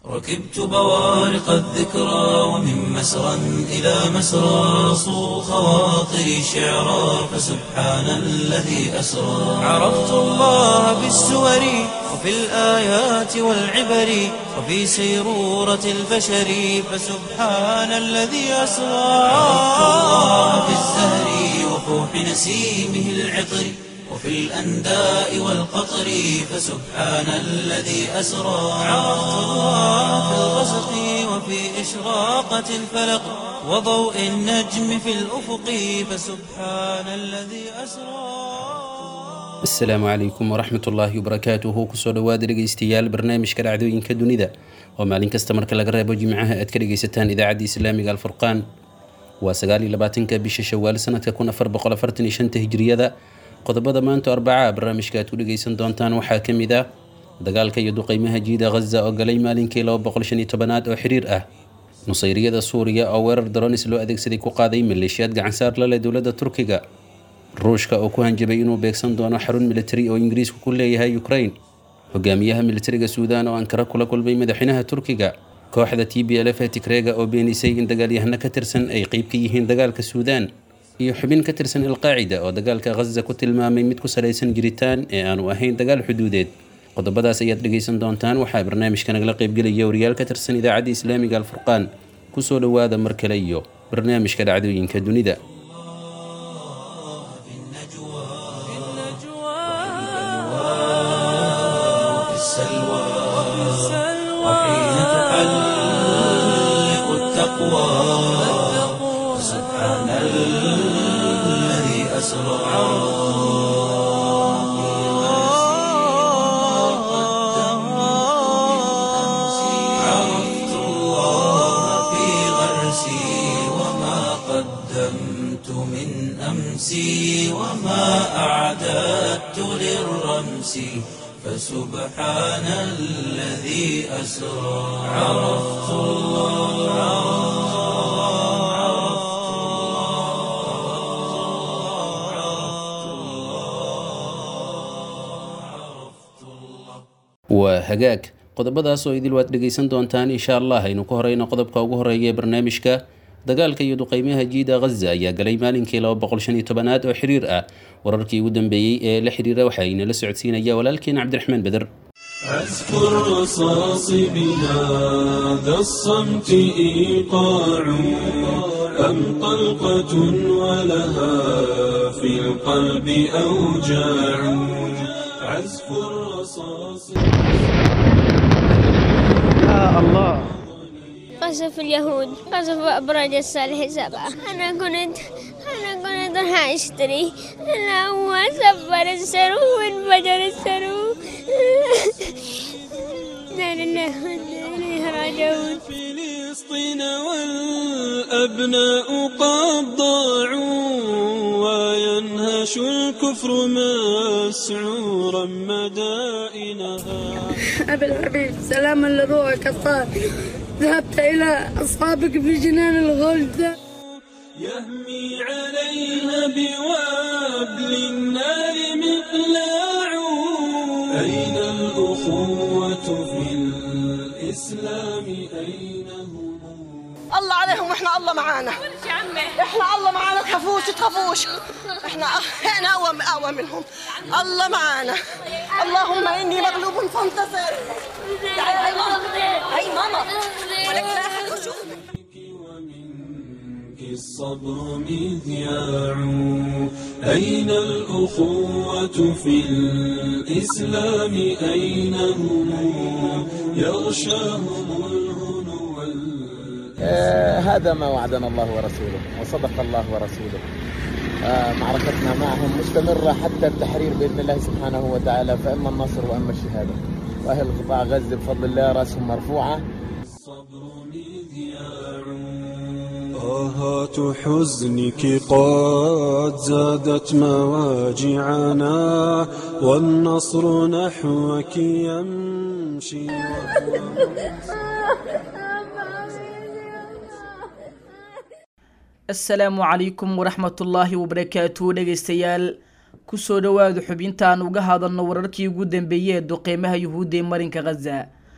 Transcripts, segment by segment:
ركبت بوارق الذكرى ومن مسرى إلى مسرى صو خواطري شعرا فسبحان الذي أسرى عرفت الله بالسور وفي الآيات والعبر وفي سيرورة البشر فسبحان الذي أسرى عرفت الله بالزهر وفوح نسيمه العطر وفي الأنداء والقطر فسبحان الذي أسرى عرفت الله في الغسق وفي إشراقة الفلق وضوء النجم في الأفق فسبحان الذي أسرى asalaamu calaykum waraxmat ullaahi wabarakaatuhu kusoo dhawaada dhegeystayaal barnaamijka dhacdooyinka dunida oo maalin kasta marka laga reebo jimcaha aad ka dhegeysataan idaacadda islaamiga alfurqaan waa sagaal iyo labaatanka bisha shawaal sanadka kun afar boqol afartan iyo shanta hijriyada qodobada maanta arbacaa barnaamijka aad ku dhegeysan doontaan waxaa ka mid ah dagaalka iyo duqeymaha jiida ghaza oo galay maalinkii laba boqol shan iyo tobanaad oo xiriir ah nusayriyada suuriya oo weerar daroonis loo adeegsaday ku qaaday maleeshiyaad gacansaar la leh dowladda turkiga ruushka oo ku hanjabay inuu beegsan doono xarun militari oo ingiriisku ku leeyahay ukraine hogaamiyaha militariga suudaan oo ankara kula kulmay madaxweynaha turkiga kooxda t b l f ee tigreega oo beenisay in dagaalyahano ka tirsan ay qeyb ka yihiin dagaalka suudaan iyo xubin ka tirsan alqaacida oo dagaalka ghaza ku tilmaamay mid ku salaysan jiritaan ee aanu ahayn dagaal xuduudeed qodobadaas ayaad dhegeysan doontaan waxaa barnaamijka nagala qeybgelaya wariyaal ka tirsan idaacadda islaamiga alfurqaan kusoo dhowaada mar kale iyo barnaamijka dhacdooyinka dunida وفي السلوى وحين تحلق التقوى سبحان الذي أسرى عرفت الله في غرسي وما قدمت من أمسي وما أعددت للرمس فسبحان الذي أسرى عرفت الله waa hagaag qodobadaas oo idil waad dhegeysan doontaan insha allah aynu ku horeyno qodobka ugu horeeya ee barnaamijka dagaalka iyo duqeymaha jiida ghaza ayaa galay maalinkii laba boqol shan iyo tobanaad oo xiriir ah wararkii ugu dambeeyey ee la xiriira waxaa inala socodsiinaya walaalkeen cabdiraxmaan beder أذكر رصاص بهذا الصمت إيقاع أم طلقة ولها في القلب أوجاع عزف الرصاص قصف اليهود قصف أبراج الصالح سبعة أنا كنت أنا كنت راح أشتري أنا هو سفر السرو وانفجر السرو لا لله وإنا إليه راجعون فلسطين والأبناء قد ضاعوا وينهش الكفر مسعورا مدائنها أبي الحبيب سلاما لروحك الطاهر ذهبت إلى أصحابك في جنان الغلد يهمي عليها بوابل النار مقلاع أين الأخوة في الإسلام أين هم الله عليهم واحنا الله معانا احنا الله معانا تخافوش تخافوش احنا احنا اقوى اقوى منهم الله معانا اللهم اني مغلوب فانتصر تعالي هاي ماما هاي ماما ولك لا أحد يشوف. ومنك الصبر مذياع أين الأخوة في الإسلام أين هم يغشاهم الهنو وال- آه، هذا ما وعدنا الله ورسوله وصدق الله ورسوله آه، معركتنا معهم مستمرة حتى التحرير بإذن الله سبحانه وتعالى فإما النصر وإما الشهادة وأهل قطاع غزة بفضل الله رأسهم مرفوعة الصبر مذياع طاهات حزنك قد زادت مواجعنا والنصر نحوك يمشي asalaamu calaykum waraxmatullaahi wabarakaatu dhegeystayaal kusoo dhowaada xubintaan uga hadalno wararkii ugu dambeeyey ee duqeymaha yuhuudda ee marinka khaza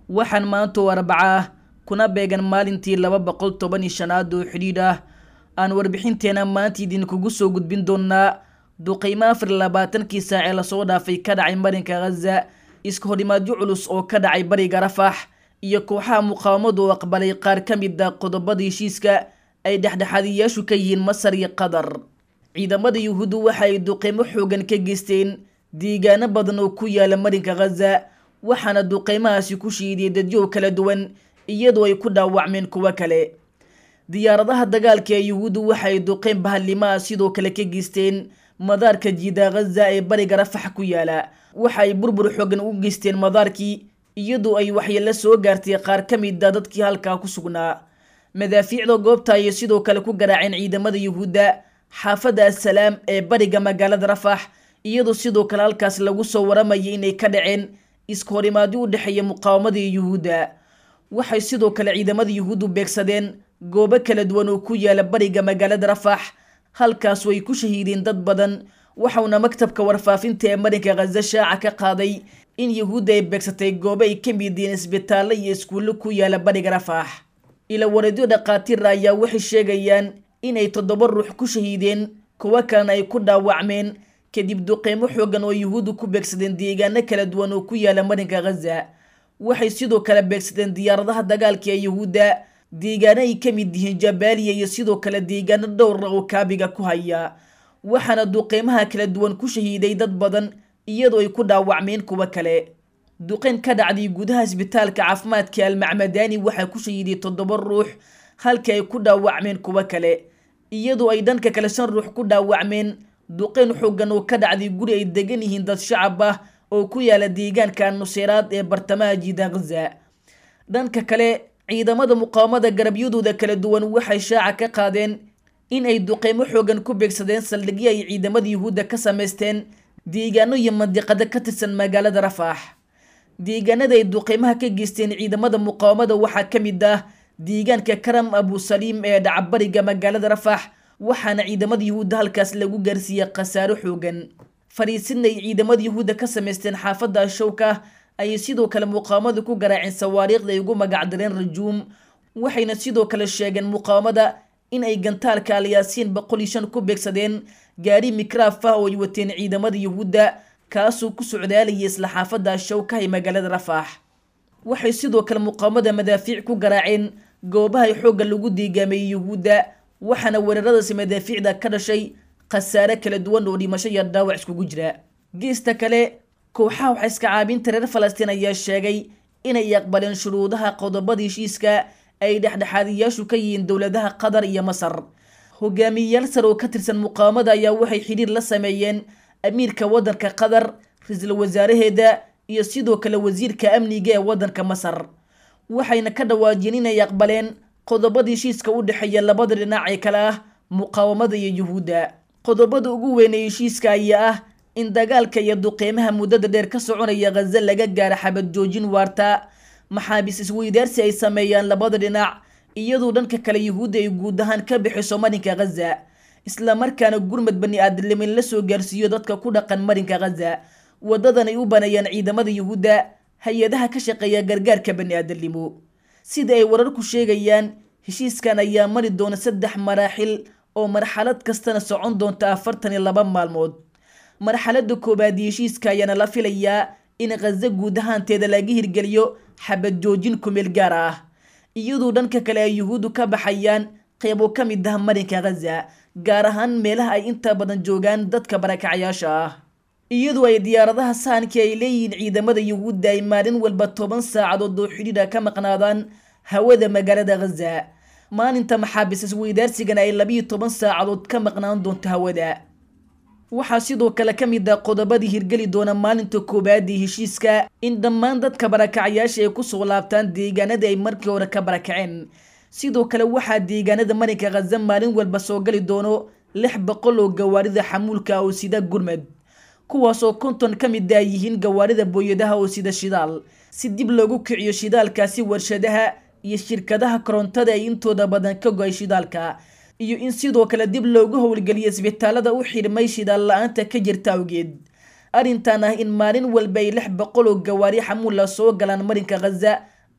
waxaan maanta oo arbaca ah kuna beegan maalintii laba boqol toban iyo shanaad oo xidhiidh ah aan warbixinteena maanta idinkugu soo gudbin doonaa duqeymo afar iyo labaatankii saac ee lasoo dhaafay ka dhacay marinka ghaza iska horimaadyo culus oo ka dhacay bariga rafax iyo kooxaha muqaawamadu oo aqbalay qaar ka mid a qodobada heshiiska ay dhexdhexaadiyaashu ka yihiin masar iyo qatar ciidamada yuhuuddu waxa ay duqeymo xoogan ka geysteen deegaano badan oo ku yaala marinka ghaza waxaana duqeymahaasi ku shiidiyay dadyow kala duwan iyadoo ay ku dhaawacmeen kuwo kale diyaaradaha dagaalka ee yuhuuddu waxa ay duqeyn bahalimaha sidoo kale ka geysteen madaarka jiida ghaza ee bariga rafax ku yaala waxa ay burbur xoogan u geysteen madaarkii iyadoo ay waxyeelo soo gaartay qaar ka mid a dadkii halkaa ku sugnaa madaafiicda goobta ayay sidoo kale ku garaaceen ciidamada yuhuudda xaafadda assalaam ee bariga magaalada rafax iyadoo sidoo kale halkaas lagu soo waramayay inay ka dhaceen iska horimaadyo u dhexeeya muqaawamada iyo yuhuudda waxay sidoo kale ciidamada yuhuuddu beegsadeen goobo kala duwan oo ku yaala bariga magaalada rafax halkaas way ku shahiideen dad badan waxauna maktabka warfaafinta ee marinka khaza shaaca ka qaaday in yuhuudda ay beegsatay goobo ay ka mid yihiin isbitaallo iyo iskuullo ku yaala bariga rafax ila wareedyo dhakhaatiira ayaa waxay sheegayaan inay toddoba ruux ku shahiideen kuwo kalena ay ku dhaawacmeen kadib duqeymo xoogan oo yuhuuddu ku beegsadeen deegaano kala duwan oo ku yaala marinka ghaza waxay sidoo kale beegsadeen diyaaradaha dagaalka ee yuhuudda deegaano ay ka mid yihiin jabaaliya iyo sidoo kale deegaano dhowra oo kaabiga ku haya waxaana duqeymaha kala duwan ku shahiiday dad badan iyadoo ay ku dhaawacmeen kuwo kale duqeyn ka dhacday gudaha isbitaalka caafimaadka almacmadani waxaa ku shahiiday toddoba ruux halkii ay ku dhaawacmeen kuwo kale iyadoo ay dhanka kale shan ruux ku dhaawacmeen duqeyn xoogan oo ka dhacday guri ay degan yihiin dad shacab ah oo ku yaala deegaanka nuseyraad ee bartamaha jiida ghaza dhanka kale ciidamada muqaawamada garabyadooda kala duwan waxay shaaca ka qaadeen in ay duqeymo xoogan ku beegsadeen saldhigyo ay ciidamada yuhuudda ka samaysteen deegaano iyo mandiqado ka tirsan magaalada rafax deegaanada ay duqeymaha ka geysteen ciidamada muqaawamada waxaa ka mid ah deegaanka karam abusaliim ee dhacabariga magaalada rafax waxaana ciidamada yuhuudda halkaas lagu gaarsiiyey khasaaro xoogan fariisidna ay ciidamada yuhuudda ka samaysteen xaafadda ashowka ayay sidoo kale muqaawamada ku garaaceen sawaariikhda ay ugu magacdareen rajuum waxayna sidoo kale sheegeen muqaawamada in ay gantaalka alyaasiin boqol iyo shan ku beegsadeen gaari mikraaf ah oo ay wateen ciidamada yuhuudda kaasoo ku socdaalayay isla xaafadda ashowka ee magaalada rafax waxay sidoo kale muqaawamada madaafiic ku garaaceen goobaha xoogga lagu deegaameeyey yuhuudda waxaana weeraradaasi madaafiicda ka dhashay khasaare kala duwan oo dhimasho iyo dhaawac iskugu jira geesta kale kooxaha waxa iska caabinta reer falastiin ayaa sheegay inay aqbaleen shuruudaha qodobada heshiiska ay dhexdhexaadiyaashu ka yihiin dowladaha qatar iyo masar hogaamiyeyaal sar oo ka tirsan muqaawamada ayaa waxay xidhiir la sameeyeen amiirka waddanka qatar ra-iisul wasaaraheeda iyo sidoo kale wasiirka amniga ee waddanka masar waxayna ka dhawaajiyeen inay aqbaleen qodobada heshiiska u dhexeeya labada dhinac ee kale ah muqaawamada iyo yuhuudda qodobada ugu weyn ee heshiiska ayaa ah in dagaalka iyo duqeymaha muddada dheer ka soconaya khaza laga gaaro xabad joojin waarta maxaabiis isweydaarsi ay sameeyaan labada dhinac iyadoo dhanka kale yuhuudda ay guud ahaan ka bixiso marinka khaza islamarkaana gurmad bani aadamnimin la soo gaarsiiyo dadka ku dhaqan marinka khaza wadadan ay u baneeyaan ciidamada yuhuudda hay-adaha ka shaqeeya gargaarka bani aadamnimo sida ay wararku sheegayaan heshiiskan ayaa mari doona saddex maraaxil oo marxalad kastana socon doonta afartan iyo laba maalmood marxalada koowaad iyo heshiiska ayaana la filayaa in khaza guud ahaanteeda laga hirgeliyo xabad joojin kumeel gaar ah iyadoo dhanka kale ay yuhuuddu ka baxayaan qeybo ka mid ah marinka khaza gaar ahaan meelaha ay inta badan joogaan dadka barakacayaasha ah iyadoo ay diyaaradaha sahankii ay leeyihiin ciidamada yuhuudda ay maalin walba toban saacadood oo xidhiidha ka maqnaadaan hawada magaalada khaza maalinta maxaabiis isweydaarsigana ay labiyo toban saacadood ka maqnaan doonto hawada waxaa sidoo kale ka mid ah qodobadii hirgeli doona maalinta koowaad ee heshiiska in dhammaan dadka barakacayaasha ay kusoo laabtaan deegaanada ay markii hore ka barakaceen sidoo kale waxaa deegaanada marinka khaza maalin walba soo gali doono lix boqol oo gawaarida xamuulka oo sida gurmad kuwaasoo konton ka mid ah yihiin gawaarida booyadaha oo sida shidaal si dib loogu kiciyo shidaalkaasi warshadaha iyo shirkadaha korontada ay intooda badan ka go-ay shidaalka iyo in sidoo kale dib loogu howlgeliyo isbitaalada u xidhmay shidaal la-aanta ka jirta awgeed arrintan ah in maalin walba ay lix boqol oo gawaari xamuula soo galaan marinka khaza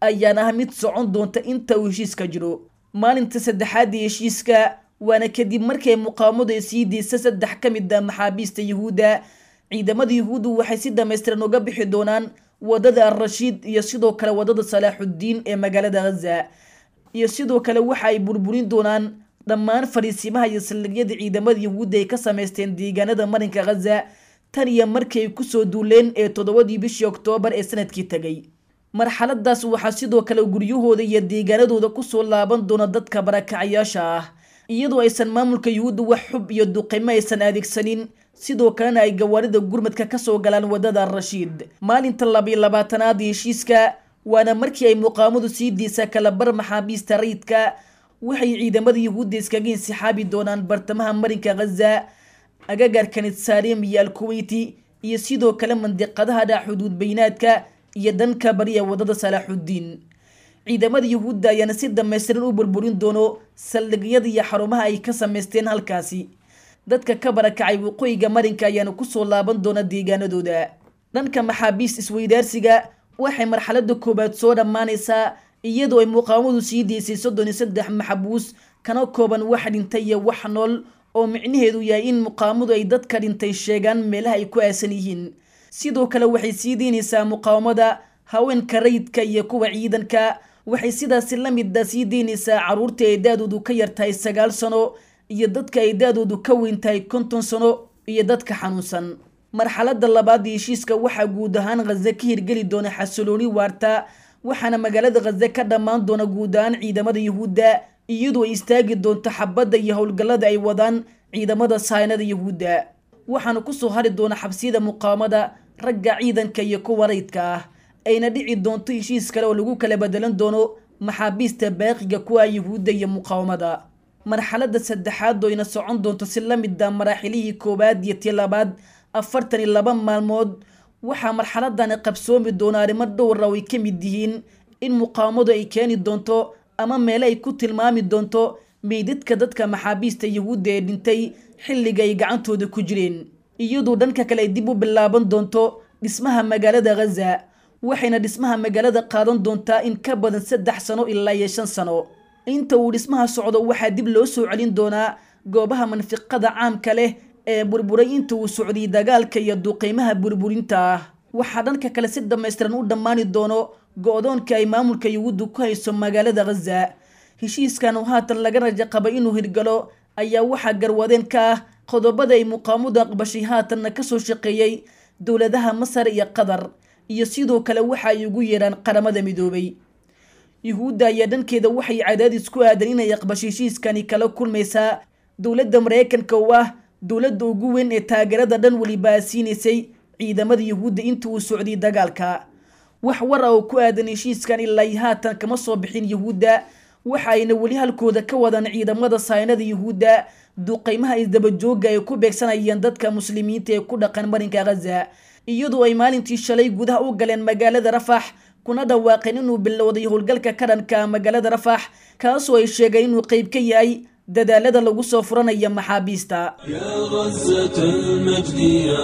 ayaana ah mid socon doonta inta uu heshiiska jiro maalinta saddexaad ee heshiiska waana kadib markay muqaawamadu ay sii deysa saddex ka mid a maxaabiista yuhuudda ciidamada yuhuuddu waxay si dhamaystiran uga bixi doonaan wadada al-rashiid iyo sidoo kale wadada salaaxuddiin ee magaalada ghaza iyo sidoo kale waxa ay burburin doonaan dhammaan fariisimaha iyo saldhigyada ciidamada yuhuudda ay ka samaysteen deegaanada marinka ghaza tan iyo markii ay kusoo duuleen ee toddobadii bishii oktoobar ee sanadkii tegay marxaladaas waxaa sidoo kale guryahooda iyo deegaanadooda kusoo laaban doona dadka barakacayaasha ah iyadoo aysan maamulka yuhuudda wax xub iyo duqimo aysan adeegsanin sidoo kalena ay gawaarida gurmadka kasoo galaan wadada al-rashiid maalinta labiyo labaatanaad ee heshiiska waana markii ay muqaamadu sii deysa kalabar maxaabiista rayidka waxay ciidamada yuhuudda iskaga insixaabi doonaan bartamaha marinka ghaza agagarka nitsaarim iyo alkuweyti iyo sidoo kale mandiqadaha dha xuduud baynaadka iyo dhanka bariya wadada salaaxuddiin ciidamada yuhuudda ayaana si dhamaystiran u burburin doono saldhigyada iyo xarumaha ay ka samaysteen halkaasi dadka ka barakacay waqooyiga marinka ayaana kusoo laaban doona deegaanadooda dhanka maxaabiist isweydaarsiga waxay marxalada koowaad soo dhammaanaysaa iyadoo ay muqaawamadu sii deysay soddon iyo saddex maxabuus kana kooban wax dhintay iyo wax nool oo micnaheedu yahay in muqaawamadu ay dadka dhintay sheegaan meelaha ay ku aasan yihiin sidoo kale waxay sii deynaysaa muqaawamada haweenka rayidka iyo kuwa ciidanka waxay sidaasi la mida sii deynaysaa caruurta ay da-doodu ka yartahay sagaal sano iyo dadka ay da-doodu ka weyn tahay konton sano iyo dadka xanuunsan marxalada labaad ee heshiiska waxaa guud ahaan khaza ka hirgeli doona xasilooni waarta waxaana magaalada khaza ka dhammaan doona guud ahaan ciidamada yuhuudda iyadoo ay istaagi doonto xabadda iyo howlgallada ay wadaan ciidamada saynada yuhuudda waxaana kusoo hari doona xabsiyada muqaawamada ragga ciidanka iyo kuwa rayidka ah ayna dhici doonto heshiis kale oo lagu kala bedelan doono maxaabiista baaqiga kuwa yuhuudda iyo muqaawamada marxalada saddexaad oo ayna socon doonto si la mid a maraaxilihii koowaad iyo tii labaad afartan iyo laba maalmood waxaa marxaladani qabsoomi doona arrimo dhowra oo ay ka mid yihiin in muqaawamadu ay keeni doonto ama meele ay ku tilmaami doonto meydadka dadka maxaabiista yuhuudda ee dhintay xilliga ay gacantooda ku jireen iyadoo dhanka kale ay dib u bilaaban doonto dhismaha magaalada ghaza waxayna dhismaha magaalada qaadan doontaa in ka badan saddex sano ilaa iyo shan sano inta uu dhismaha socdo waxaa dib loo soo celin doonaa goobaha manfiqada caamka leh ee burburay inta uu socday dagaalka iyo duqeymaha burburinta ah waxaa dhanka kale si dhammaystiran u dhammaani doono go-doonka ay maamulka yuhuuddu ku hayso magaalada ghaza heshiiskan oo haatan laga raja qaba inuu hirgalo ayaa waxaa garwadeen ka ah qodobada ay muqaamadu aqbashay haatanna kasoo shaqeeyey dowladaha masar iyo qatar iyo sidoo kale waxa ay ugu yeedhaan qaramada midoobay yuhuudda ayaa dhankeeda waxay cadaadis ku aadan inay aqbasho heshiiskani kala kulmaysaa dowladda maraykanka oo ah dowladda ugu weyn ee taageerada dhan weliba siinaysay ciidamada yuhuudda inta uu socday dagaalka wax war ah oo ku aadan heshiiskan ilaa haatan kama soo bixin yuhuudda waxa ayna weli halkooda ka wadaan ciidamada saynada yuhuudda duqeymaha isdabajooga ay ku beegsanayeen dadka muslimiinta ee ku dhaqan marinka ghaza iyadoo ay maalintii shalay gudaha u galeen magaalada rafax kuna dhawaaqeen inuu bilowday howlgalka ka dhanka magaalada rafax kaasoo ay sheegeen inuu qeyb ka yahay dadaalada lagu soo furanaya maxaabiista يا غزة المجد يا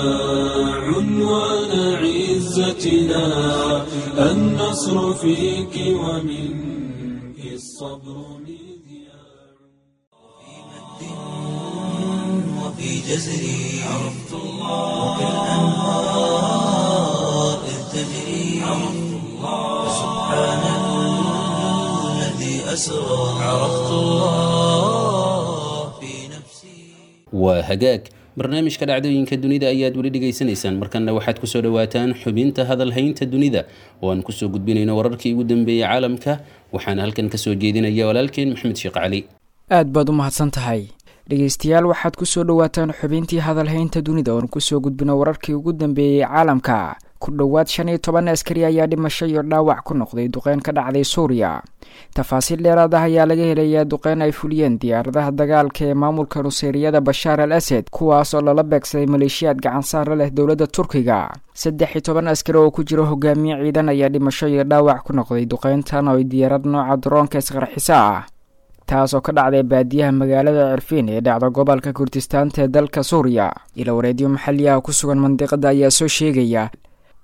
عنوان عزتنا النصر فيك ومنك الصبر مذياع وفي جزري عرفت الله وكالأنهار إذ تجري عرفت الله سبحان الذي أسرى عرفت الله في نفسي waa hagaag barnaamijka dhacdooyinka dunida ayaad weli dhegaysanaysaan markanna waxaad kusoo dhawaataan xubinta hadalhaynta dunida oo aan kusoo gudbinayno wararkii ugu dambeeyey caalamka waxaana halkan kasoo jeedinaya walaalkeen maxamed sheekh cali aad baad u mahadsan tahay dhegeystayaal waxaad kusoo dhawaataan xubintii hadalhaynta dunida oon kusoo gudbino wararkii ugu dambeeyey caalamka ku dhowaad shan iyo toban askari ayaa dhimasho iyo dhaawac ku noqday duqeyn ka dhacday suuriya tafaasiil dheeraad ah ayaa laga helayaa duqeyn ay fuliyeen diyaaradaha dagaalka ee maamulka nuseeriyada bashaar al asad kuwaas oo lala beegsaday maleeshiyaad gacansaara leh dowladda turkiga saddex iyo toban askari oo ku jira hogaamiye ciidan ayaa dhimasho iyo dhaawac ku noqday duqeyntan oo diyaarad nooca daroonka isqarxiso ah taas oo ka dhacday baadiyaha magaalada cirfiin ee dhacda gobolka kurdistaanta ee dalka suuriya ila wareedyo maxalli ah ku sugan mandiqada ayaa soo sheegaya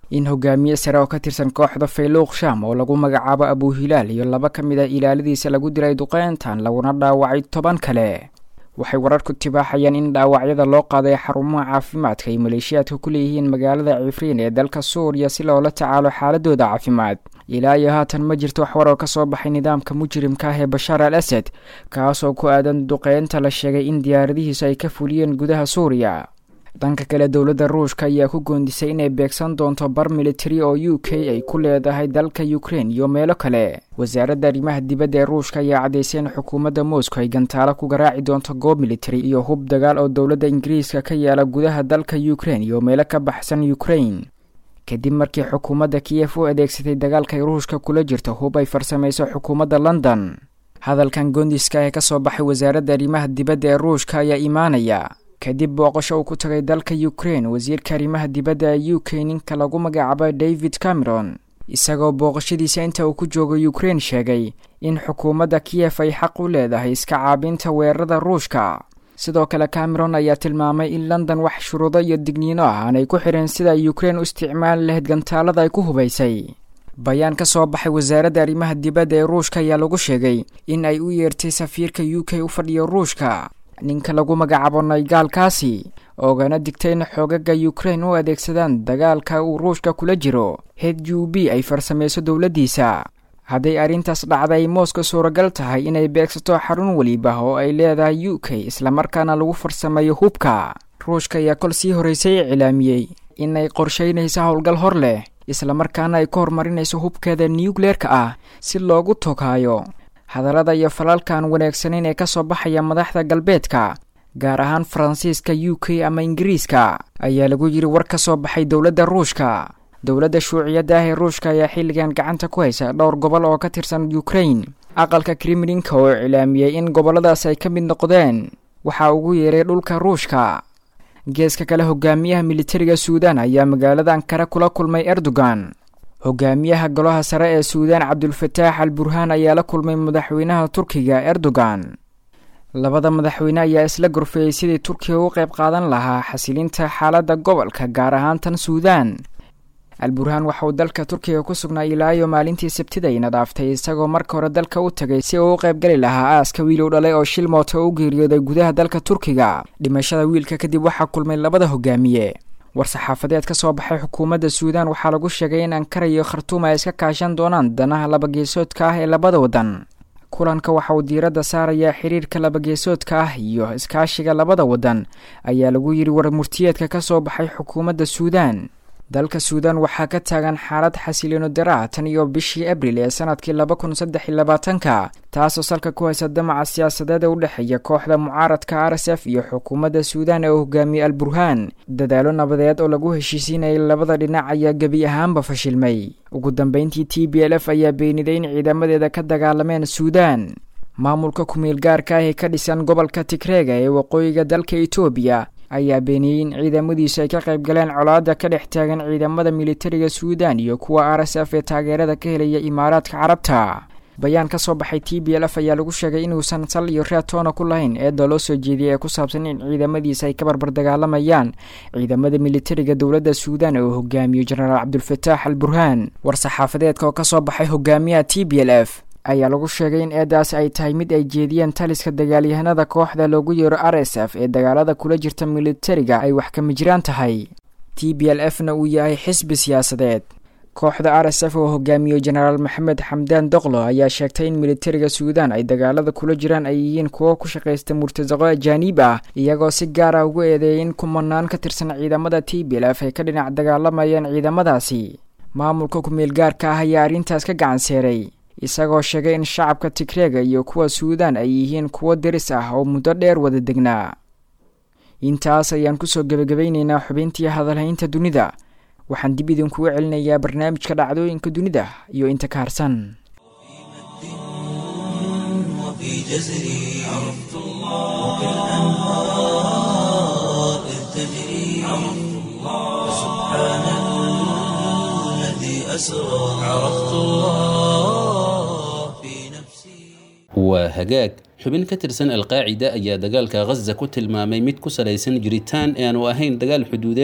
in hogaamiye sare oo ka tirsan kooxda fayluuq sham oo lagu magacaabo abuhilaal iyo laba ka mid a ilaaladiisa lagu dilay duqeyntan laguna dhaawacay toban kale waxay wararku tibaaxayaan in dhaawacyada loo qaaday xarumaha caafimaadka ay maleeshiyaadka ku leeyihiin magaalada cifriin ee dalka suuriya si loola tacaalo xaaladooda caafimaad ilaa iyo haatan ma jirto wax warar ka soo baxay nidaamka mujrimka ah ee bashaar al asad kaasoo ku aadan duqeynta la sheegay in diyaaradihiisu ay ka fuliyeen gudaha suuriya dhanka kale dowladda ruushka ayaa ku goondisay inay beegsan doonto bar militari oo u k ay ku leedahay dalka ukrein iyo meelo kale wasaaradda arrimaha dibadda ee ruushka ayaa caddaysay in xukuumadda moscow ay gantaalo ku garaaci doonto goob militari iyo hub dagaal oo dowladda ingiriiska ka yaala gudaha dalka ukrein iyo meelo ka baxsan ukrein kadib markii xukuumadda kiyef u adeegsatay dagaalkay ruushka kula jirto hub ay farsamayso xukuumadda london hadalkan goondiska ee ka soo baxay wasaaradda arrimaha dibadda ee ruushka ayaa imaanaya kadib booqasho uu ku tagay dalka ukrein wasiirka arrimaha dibadda ee u k ninka lagu magacaabo david cameron isagoo booqashadiisa inta uu ku joogo ukrein sheegay in xukuumadda kiyef ay xaq u leedahay iska caabinta weerarada ruushka sidoo kale cameron ayaa tilmaamay in london wax shuruudo iyo digniino ah aanay ku xireen sida ay ukrein u isticmaali lahayd gantaalada ay ku hubaysay bayaan ka soo baxay wasaaradda arrimaha dibadda ee ruushka ayaa lagu sheegay in ay u yeertay safiirka u k u fadhiyo ruushka ninka lagu magacaabo naygaalkaasi oogana digtay in xoogaga ukrein u adeegsadaan dagaalka uu ruushka kula jiro hed u b ay farsamayso dowladdiisa hadday arrintaas dhacda ay mooska suuragal tahay inay beegsato xarun weliba oo ay leedahay u k islamarkaana lagu farsameeyo hubka ruushka ayaa kol sii horraysay iclaamiyey inay qorshaynayso howlgal hor leh islamarkaana ay ku horumarinayso hubkeeda nukleerka ah si loogu togaayo hadallada iyo falalkan wanaagsaneyn ee ka soo baxaya madaxda galbeedka gaar ahaan faransiiska u k ama ingiriiska ayaa lagu yidhi war ka soo baxay dowladda ruushka dowladda shuuciyadda ah ee ruushka ayaa xilligan gacanta ku haysa dhowr gobol oo ka tirsan ukrain aqalka kremlinka oo iclaamiyey in gobolladaas ay ka mid noqdeen waxaa ugu yeeray dhulka ruushka geeska kale hogaamiyaha militariga suudan ayaa magaalada ankara kula kulmay erdogan hogaamiyaha golaha sare ee suudaan cabdulfataax al burhaan ayaa la kulmay madaxweynaha turkiga erdogan labada madaxweyne ayaa isla gorfeeyey sidii turkiga u qayb qaadan lahaa xasilinta xaaladda gobolka gaar ahaan tan suudaan al burhaan waxa uu dalka turkiga ku sugnaa ilaayo maalintii sabtidayna dhaaftay isagoo marka hore dalka u tagay si uu u qaybgali lahaa aaska wiil u dhalay oo shil mooto u geeriyooday gudaha dalka turkiga dhimashada wiilka kadib waxaa kulmay labada hogaamiye war-saxaafadeed ka soo baxay xukuumadda suudaan waxaa lagu sheegay in ankara iyo khartuum ay iska kaashan doonaan danaha labageesoodka ah ee labada waddan kulanka waxa uu diiradda saarayaa xiriirka labageesoodka ah iyo iskaashiga labada waddan ayaa lagu yidhi war murtiyeedka ka soo baxay xukuumadda suudaan dalka suudaan waxaa ka taagan xaalad xasiliino daraa tan iyo bishii abril ee sanadkii laba kun saddex iyo labaatanka taasoo salka ku haysa damaca siyaasadeed ee u dhexeeya kooxda mucaaradka r s f iyo xukuumadda suudaan ee uu hogaamiyey al burhaan dadaalo nabadeed oo lagu heshiisiinayay labada dhinac ayaa gebi ahaanba fashilmay ugu dambeyntii t b l f ayaa beeniday in ciidamadeeda ka dagaalameen suudaan maamulka ku-meel gaarka ah ee ka dhisan gobolka tigreega ee waqooyiga dalka etoobiya ayaa beeniyey in ciidamadiisu ay ka qayb galeen colaadda ka dhex taagan ciidamada militariga suudaan iyo kuwa r s f ee taageerada ka helaya imaaraadka carabta bayaan ka soo baxay t b l f ayaa lagu sheegay inuusan sal iyo reatoona ku lahayn eedda loo soo jeediyay ee ku saabsan in ciidamadiisa ay ka barbar dagaalamayaan ciidamada militariga dowladda suudaan ee uu hogaamiyo jenaraal cabdulfataax al burhaan war-saxaafadeedka oo ka soo baxay hogaamiyaha t b l f ayaa lagu sheegay in eedaas ay tahay mid ay jeediyeen taliska dagaalyahanada kooxda loogu yeero r s f ee dagaalada kula jirta militariga ay wax kama jiraan tahay t b l f na uu yahay xisbi siyaasadeed kooxda r s f oo hogaamiyo jenaraal maxamed xamdaan doqlo ayaa sheegtay in militariga suudaan ay dagaalada kula jiraan ay yihiin kuwo ku shaqaysta murtasaqo ajaaniib ah iyagoo si gaar ah ugu eedeeyay in kumanaan ka tirsan ciidamada t b l f ay ka dhinac dagaalamayaan ciidamadaasi maamulka ku-meel gaarka ah ayaa arrintaas ka gacan seeray isagoo sheegay in shacabka tigreega iyo kuwa suudaan ay yihiin kuwo deris ah oo muddo dheer wada degnaa intaas ayaan kusoo gebagabaynaynaa xubintii hadalhaynta dunida waxaan dib idinkugu celinayaa barnaamijka dhacdooyinka dunida iyo inta ka harsan وفي جزري عرفت الله كالأنهار إذ تجري عرفت الله سبحان الذي أسرى عرفت الله في نفسي waa hagaag xubin ka tirsan alqaacida ayaa dagaalka ghaza ku tilmaamay mid ku salaysan jiritaan ee aanu ahayn dagaal xuduudeed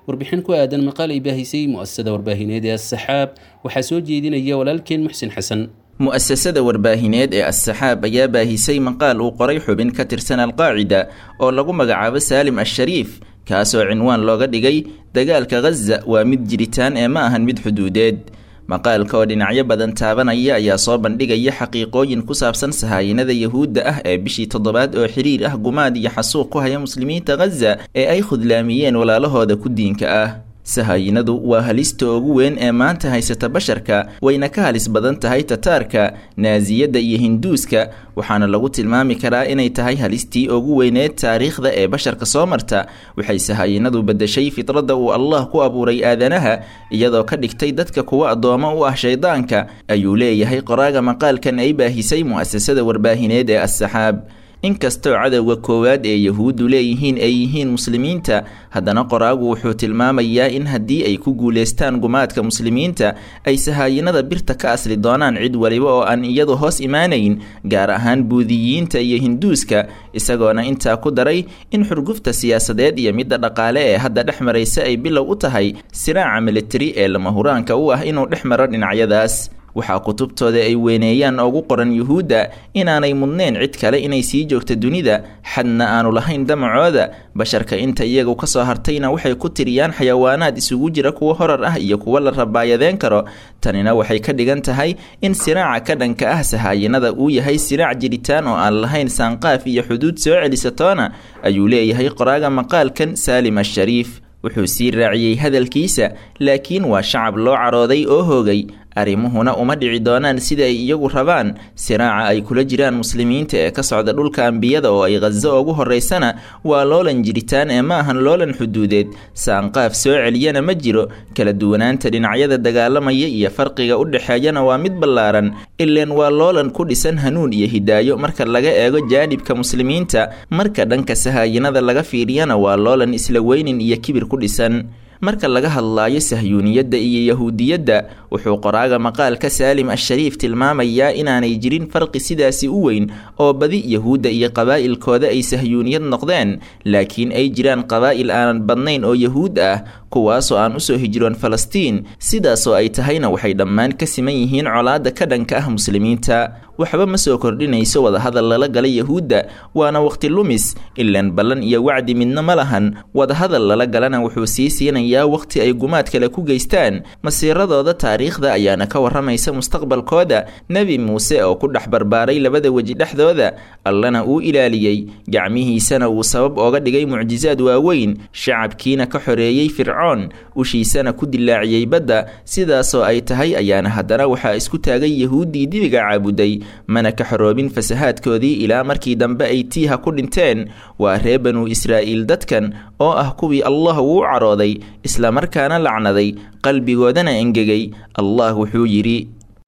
warbixin ku aadan maqaal ay baahisay mu'asasada warbaahineed ee assaxaab waxaa soo jeedinaya walaalkeen muxsin xasan mu'asasada warbaahineed ee as-saxaab ayaa baahisay maqaal uu qoray xubin ka tirsan alqaacida oo lagu magacaabo saalim ashariif kaasoo cinwaan looga dhigay dagaalka ghaza waa mid jiritaan ee ma ahan mid xuduudeed maqaalka oo dhinacyo badan taabanaya ayaa soo bandhigaya xaqiiqooyin ku saabsan sahaayinada yahuudda ah ee bishii toddobaad oo xiriir ah gumaad iyo xasuuq ku haya muslimiinta ghaza ee ay khudlaamiyeen walaalahooda ku diinka ah sahaayinadu waa halista ugu weyn ee maanta haysata basharka wayna ka halis badan tahay tataarka naasiyadda iyo hinduuska waxaana lagu tilmaami karaa inay tahay halistii ugu weyneed taariikhda ee basharka soo marta waxay sahaayinadu beddeshay fitradda uu allah ku abuuray aadanaha iyadoo ka dhigtay dadka kuwa addoommo u ah shaydaanka ayuu leeyahay qoraaga maqaalkan ay baahisay mu'asasada warbaahineed ee as-saxaab inkastoo cadowga koowaad ee yahuuddu leeyihiin ay yihiin muslimiinta haddana qoraagu wuxuu tilmaamayaa in haddii ay ku guulaystaan gumaadka muslimiinta ay sahaayinada birta ka asli doonaan cid waliba oo aan iyadu hoos imaanayn gaar ahaan buudiyiinta iyo hinduuska isagoona intaa ku daray in xurgufta siyaasadeed iyo midda dhaqaale ee hadda dhex maraysa ay bilow u tahay siraaca militari ee lama huraanka u ah inuu dhex maro dhinacyadaas waxaa kutubtooda ay weyneeyaan ugu qoran yuhuudda inaanay mudnayn cid kale inay sii joogto dunida xadna aanu lahayn damacooda basharka inta iyagu ka soo hartayna waxay ku tiriyaan xayawaanaad isugu jira kuwa horar ah iyo kuwa la rabaayadeen karo tanina waxay ka dhigan tahay in siraaca ka dhanka ah sahaayinada uu yahay siraac jiritaan oo aan lahayn saanqaaf iyo xuduud soo celisatoona ayuu leeyahay qoraaga maqaalkan saalim ashariif wuxuu sii raaciyey hadalkiisa laakiin waa shacab loo carooday oo hoogay arrimuhuna uma dhici doonaan sida ay iyagu rabaan siraaca ay kula jiraan muslimiinta ee ka socda dhulka ambiyada oo ay khazo ugu horeysana waa loolan jiritaan ee ma ahan loolan xuduudeed saanqaaf soo celiyana ma jiro kala duwanaanta dhinacyada dagaalamaya iyo farqiga u dhexeeyana waa mid ballaaran ileen waa loolan ku dhisan hanuun iyo hidaayo marka laga eego jaanibka muslimiinta marka dhanka sahaayinada laga fiiriyana waa loolan isla weynin iyo kibir ku dhisan marka laga hadlaayo sahyuuniyadda iyo yahuudiyadda wuxuu qoraaga maqaalka saalim ashariif tilmaamayaa inaanay jirin farqi sidaasi u weyn oo badi yahuudda iyo qabaa'ilkooda ay sahyuuniyad noqdeen laakiin ay jiraan qabaa'il aanan badnayn oo yahuud ah kuwaasoo aan usoo hijroon falastiin sidaasoo ay tahayna waxay dhammaan ka siman yihiin colaadda ka dhanka ah muslimiinta waxba ma soo kordhinayso wadahadal lala gala yahuudda waana waqti lumis ilaan ballan iyo wacdi midna ma lahan wadahadal lala galana wuxuu sii siinayaa waqti ay gumaad kale ku geystaan masiiradooda taariikhda ayaana ka warramaysa mustaqbalkooda nebi muuse oo ku dhex barbaaray labada weji dhexdooda allana uu ilaaliyey gacmihiisana uu sabab ooga dhigay mucjisaad waaweyn shacabkiina ka xoreeyey fircoon ushiisana ku dilaaciyey badda sidaasoo ay tahay ayaana haddana waxaa isku taagay yahuuddii dibiga caabuday mana ka xoroobin fasahaadkoodii ilaa markii dambe ay tiiha ku dhinteen waa ree banuu israa'iil dadkan oo ah kuwii allah uu carooday islamarkaana lacnaday qalbigoodana engegay allah wuxuu yidhi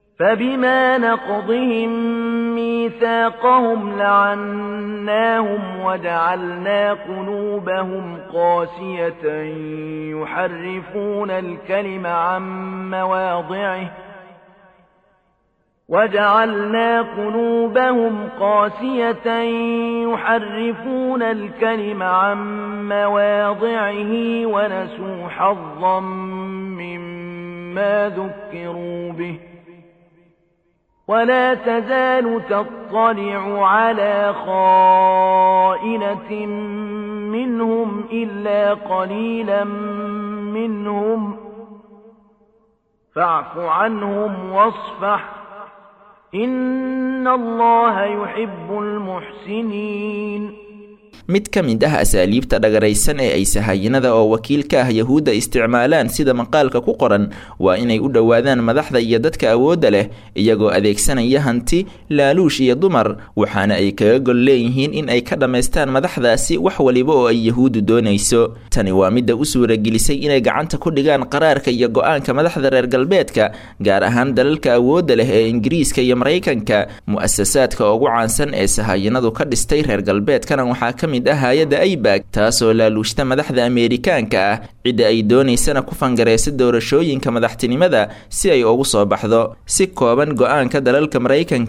فبما نقضهم ميثاقهم لعناهم وجعلنا قلوبهم قاسية يحرفون الكلم عن مواضعه وجعلنا قلوبهم قاسية يحرفون الكلم عن مواضعه ونسوا حظا مما ذكروا به ولا تزال تطلع على خائنة منهم إلا قليلا منهم فاعف عنهم واصفح إن الله يحب المحسنين mid ka mid ah asaaliibta dhagaraysan ee ay sahaayinada oo wakiil ka ah yahuudda isticmaalaan sida maqaalka ku qoran waa inay u dhowaadaan madaxda iyo dadka awoodda leh iyagoo adeegsanaya hanti laaluush iyo dumar waxaana ay kaga gol leeyihiin in ay ka dhammaystaan madaxdaasi wax waliba oo ay yahuuddu doonayso tani waa midda u suuragelisay inay gacanta ku dhigaan qaraarka iyo go-aanka madaxda reer galbeedka gaar ahaan dalalka awoodda leh ee ingiriiska iyo maraykanka mu'asasaadka ugu caansan ee sahaayinadu ka dhistay reer galbeedkana waxaa ka mid ah hay-adda aybag taasoo laaluushta madaxda ameerikaanka ah cidda ay doonaysana ku fangareysa doorashooyinka madaxtinimada si ay ugu soo baxdo si kooban go-aanka dalalka maraykanka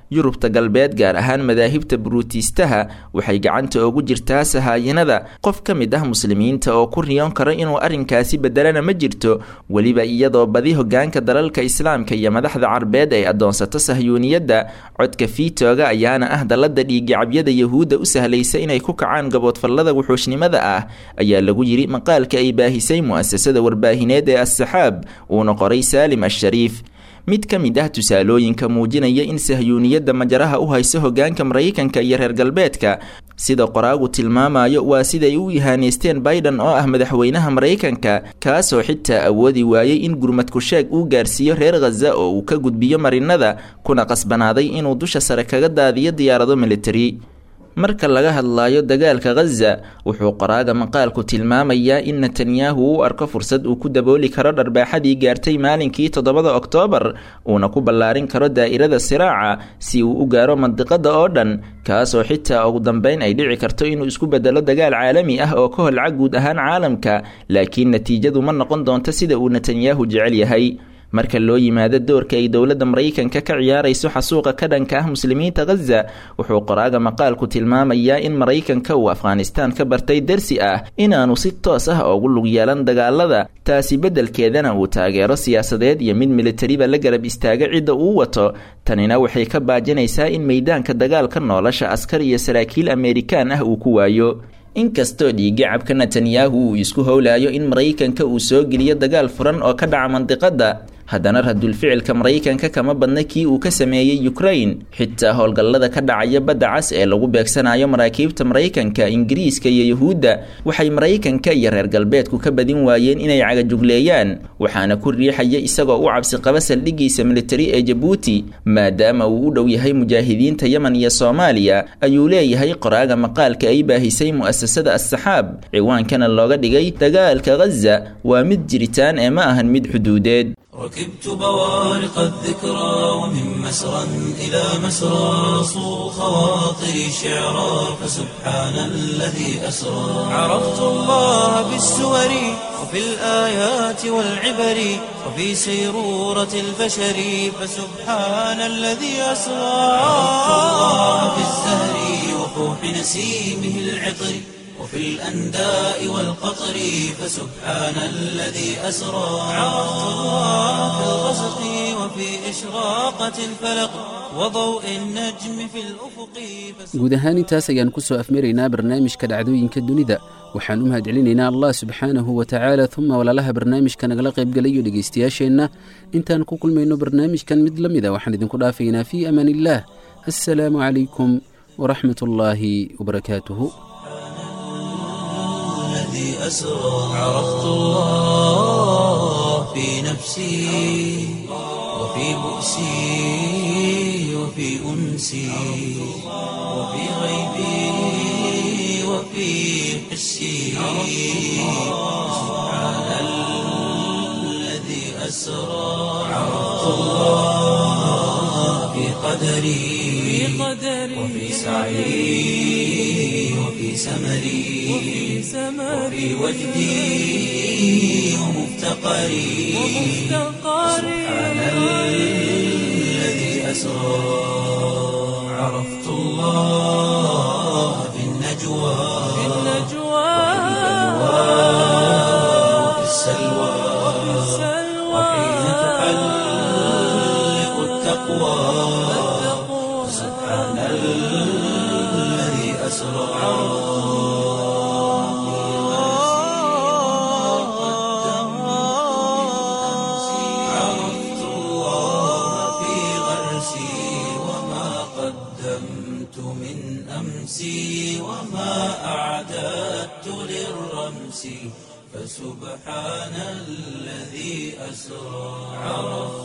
yurubta galbeed gaar ahaan madaahibta buruutiistaha waxay gacanta ugu jirtaa sahaayanada qof ka mid ah muslimiinta oo ku riyoon karo inuu arrinkaasi bedelana ma jirto weliba iyadoo badi hogaanka dalalka islaamka iyo madaxda carbeed ay adoonsato sahyuuniyadda codka fiitooga ayaana ah dallada dhiigicabyada yahuudda u sahlaysa inay ku kacaan gaboodfallada wuxuushnimada ah ayaa lagu yidhi maqaalka ay baahisay mu'asasada warbaahineed ee as-saxaab uuna qoray saalim ashariif mid ka mid ah tusaalooyinka muujinaya in sahyuuniyadda majaraha u hayso hogaanka maraykanka iyo reer galbeedka sida qoraagu tilmaamayo waa siday u ihaaneysteen biden oo ah madaxweynaha maraykanka kaasoo xitaa awoodi waayey in gurmadku sheeg uu gaarsiiyo reer khaza oo uu ka gudbiyo marinada kuna qasbanaaday inuu dusha sare kaga daadiyo diyaarado militari marka laga hadlayo dagaalka khaza wuxuu qoraaga maqaalku tilmaamayaa in netanyahu u arko fursad uu ku dabooli karo dharbaaxadii gaartay maalinkii toddobada oktoobar uuna ku ballaarin karo daa'irada siraaca si uu u gaaro mandiqada oo dhan kaasoo xitaa ugu dambeyn ay dhici karto inuu isku bedelo dagaal caalami ah oo ka holca guud ahaan caalamka laakiin natiijadu ma noqon doonto sida uu netanyahu jecel yahay marka loo yimaado doorka ay dowladda maraykanka ka ciyaarayso xasuuqa ka dhanka ah muslimiinta khaza wuxuu qoraaga maqaalku tilmaamayaa in maraykanka uu afghanistaan ka bartay dersi ah inaanu si toos ah ugu lug yeelan dagaalada taasi beddelkeedana uu taageero siyaasadeed iyo mid militariba la garab istaaga cidda uu wato tanina waxay ka baajinaysaa in meydaanka dagaalka nolosha askar iyo saraakiil ameerikaan ah uu ku waayo inkastoo dhiigacabka netanyahu uu isku howlayo in maraykanka uu soo geliyo dagaal furan oo ka dhaca mandiqada haddana radulficilka maraykanka kama badna kii uu ka sameeyey ukrain xitaa howlgallada ka dhacaya badda cas ee lagu beegsanayo maraakiibta maraykanka ingiriiska iyo yuhuudda waxay maraykanka iyo reer galbeedku ka badin waayeen inay cagajugleeyaan waxaana ku riixaya isagoo u cabsi qaba saldhigiisa militari ee jabuuti maadaama uu u dhow yahay mujaahidiinta yemen iyo soomaaliya ayuu leeyahay qoraaga maqaalka ay baahisay mu'asasada as-saxaab ciwaankana looga dhigay dagaalka khaza waa mid jiritaan ee ma ahan mid xuduudeed ركبت بوارق الذكرى ومن مسرى إلى مسرى صو خواطري شعرا فسبحان الذي أسرى عرفت الله بالسور وفي الآيات والعبر وفي سيرورة البشر فسبحان الذي أسرى عرفت الله بالزهر وفوح نسيمه العطر وفي الأنداء والقطر فسبحان الذي أسرى عرفت الله في الغسق وفي إشراقة الفلق وضوء النجم في الأفق guud ahaan intaas ayaan ku soo afmaraynaa barnaamijka dhacdooyinka dunida waxaan u mahadcelinaynaa allah subxaanahu wa tacaala uma walaalaha barnaamijka nagala qaybgalayo dhegaystayaasheenna intaan ku kulmayno barnaamijkan mid la mida waxaan idinku dhaafaynaa fii amaan illaah assalaamu calaykum waraxmat ullaahi wabarakaatuhu الذي أسرى عرفت الله في نفسي وفي بؤسي وفي أنسي وفي غيبي وفي حسي سبحان الذي أسرى عرفت الله في قدري وفي سعي وفي سمري وفي وجدي ومفتقري سبحان الذي أسرى عرفت الله في النجوى وفي السلوى وحين تحلق التقوى سبحان الذي أسرى عرفت الله في غرسي وما قدمت من أمسي وما أعددت للرمس فسبحان الذي أسرى عرفت